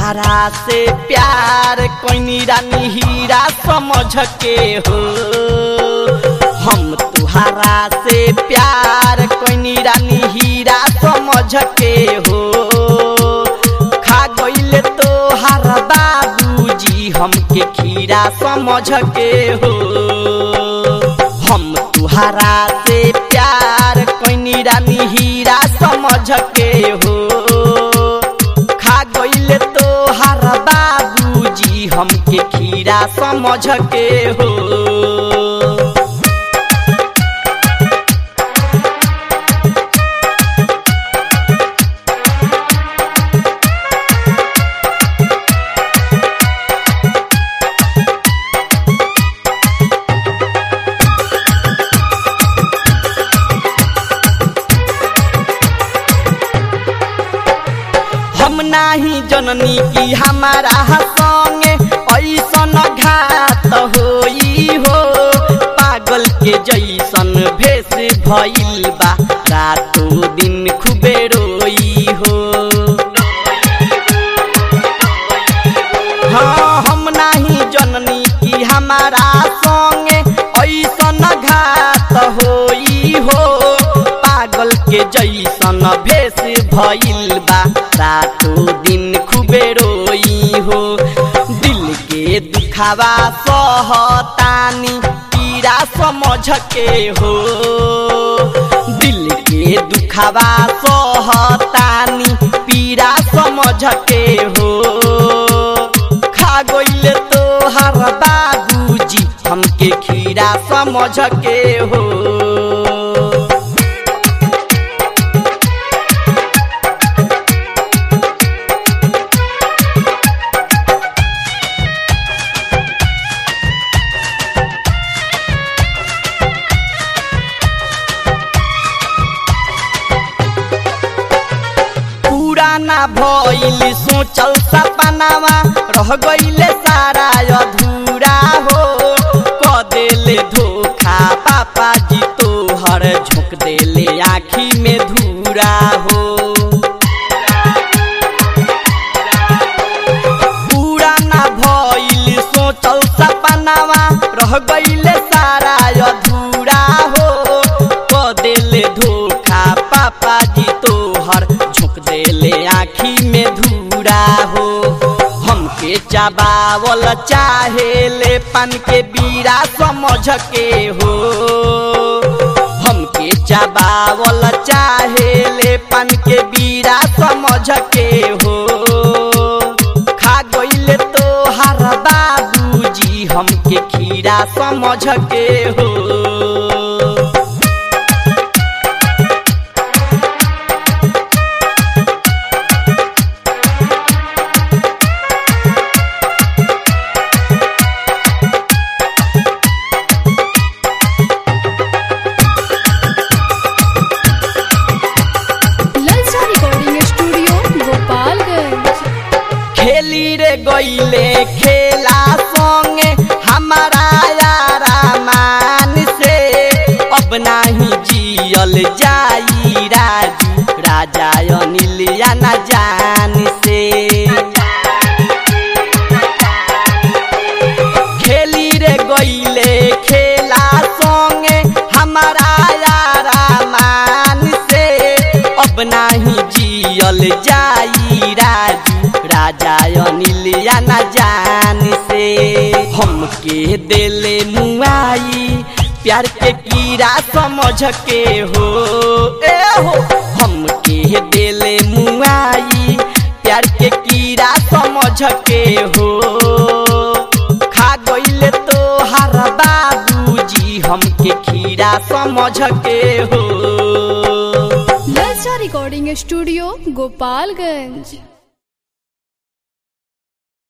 तुहरा से प्यार कोई रानी हीरा समझ के हो हम तुहरा से प्यार कोई रानी हीरा समझ के हो खा गईले तोहार बाबूजी हमके खीरा समझ के हो हम तुहरा से प्यार कोई रानी हीरा समझ के हो खा गईले तोहार बाबूजी हमके खीरा समझ के हो हम नाही जननी की हमारा संगे ऐसन घात होई हो पागल के जैसन भेष भइल बा रातो दिन खुबे रोई हो हाँ हम नाही जननी की हमारा संगे ऐसन घात होई हो पागल के जैसन भेष भइल बा रातो दिन खुबे रोई हो दिल के दुखावा सहतानी पीड़ा समझ के हो दिल के दुखावा सहतानी पीड़ा समझ के हो खा गईले तोहार बाबूजी हमके खीरा समझ के हो पुराना भइल सोचल सपनावा रह गईले सारा अधूरा हो क देले धोखा पापा जी तोहर झोंक देले आँखी में धूरा हो पुराना भइल सोचल सपनावा रह गईले सारा अधूरा हो क देले धोखा पापा जी तोहर झोंक देले आँखी में धूरा हो हमके चबावल चाहेले पान के बीरा समझ के हो हमके चबावल चाहेले पान के बीरा समझ के हो खा गईले तोहार बाबूजी हमके खीरा समझ के हो ललचा रिकॉर्डिंग स्टूडियो गोपालगंज खेली रे गईले खेला संगे हमारा यारा मान से अब नाही जियल जाई राजू राजा अनिल या ना जान से खेली रे गईले खेला संगे हमारा यारा मान से अब नाही जियल जाई राजू राजा अनिल या ना जान से हमके देले मुआई प्यार के कीड़ा समझ के हो ए हो हमके देले मुआई प्यार के कीड़ा समझ के हो खा गईले तोहार बाबूजी हमके खीरा समझ के हो ललचा रिकॉर्डिंग स्टूडियो गोपालगंज